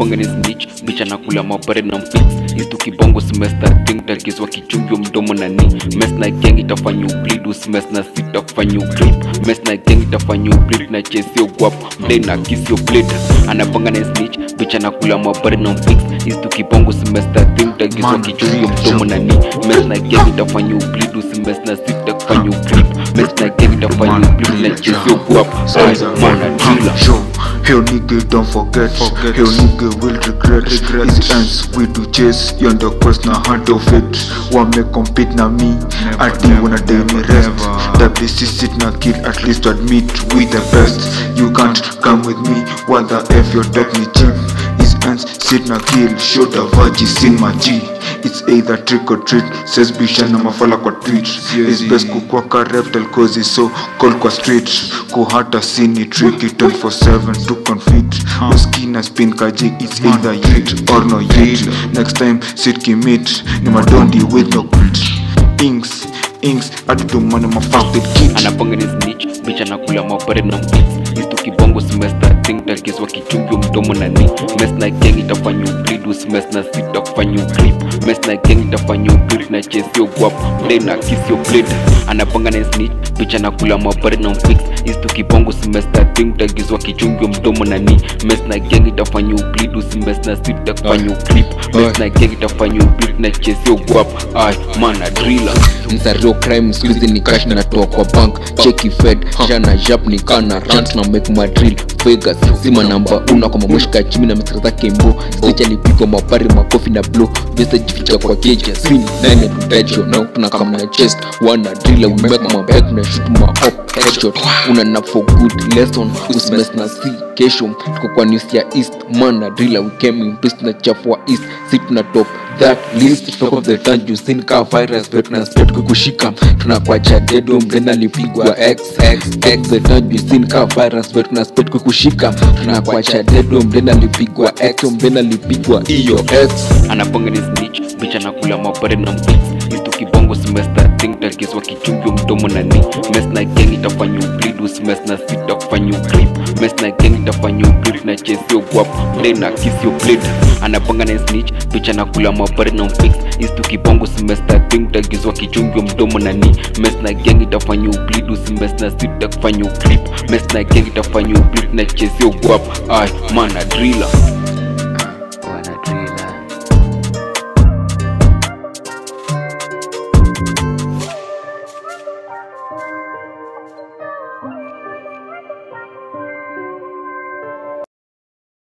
anapanga ni snitch bicha nakula mabare na mfix istu kibongo semester thing takizwa kichungio mdomo na ni mes na gang itafanya ubleed usimes na sita kufanya ugrip mes na gang itafanya ubleed na chesio guap mdai na kisio blade anapanga ni snitch bicha nakula mabare na mfix istu kibongo semester thing takizwa Man, kichungio mdomo na ni mes na gang itafanya ubleed usimes na sita kufanya ugrip mes na gang itafanya ubleed na chesio guap ay mana driller Yo, hell nigga, don't forget. Forget. Hell nigga will regret. Regret. It ends we do chase. You on the quest na hand of it. One may compete na me. Never, I think wanna never, day me never, rest. never. WC sit na kill at least to admit we the best. You can't come with me. What the F your dog me cheap. His ends sit na kill. Show the virgins in my G. It's either trick or treat. Says Bishan na mafala kwa tweet. It's best kukua ka reptile cause it's so cold kwa street. Kuhata sini tricky 24-7 to confit. Uskina spin kaji it's either yet or no yet. Next time sit kimit. Ni madondi with no grit. Inks, inks, atutumana mafakted kid. anapanga ni snitch bicha nakula mapare na mfix istu kibongo semester thing takizwa kichungio mdomo na ni mes na gang itafanya ubleed usimes na sita kufanya ugrip mes na gang itafanya ubleed na chesio guap mdai na kisio blade anapanga ni snitch bicha nakula mapare na mfix istu kibongo semester thing takizwa kichungio mdomo na ni mes na gang itafanya ubleed usimes na sita kufanya ugrip mes na gang itafanya ubleed na chesio guap ay mana driller msario crime skuizi ni cash natoa kwa bank cheki fed jana jap ni kana rant na make madrill vegas zima namba una kwa mamushka chimi na misra zake mbo stage alipigwa mapari makofi na blow visa jificha kwa keja swing nine tutacho na tuna kama na chest wana driller we make my back na shoot my up headshot una na for good lesson usimes na si kesho tuko kwa news ya east man na driller we came in twist na chafua east sit na top that list top of the town you seen ka virus bet na spread kukushika tunakwacha dedo mdena alipigwa x x x the town you seen ka virus bet na spread kukushika tunakwacha dedo mdena alipigwa x mdena alipigwa iyo x anapanga ni snitch bicha nakula mapare na mfix istu kibongo semester thing takizwa kichungio mdomo na ni mes na gang itafanya ubleed usimes na sita kufanya ugrip mes na gang itafanya ugrip na chesio guap mdai na kisio blade anapanga ni snitch bicha nakula mapare na mfix istu kibongo semester thing takizwa kichungio mdomo na ni mes na gang itafanya ubleed usimes na sita kufanya ugrip mes na gang itafanya ubleed na chesio guap ay mana driller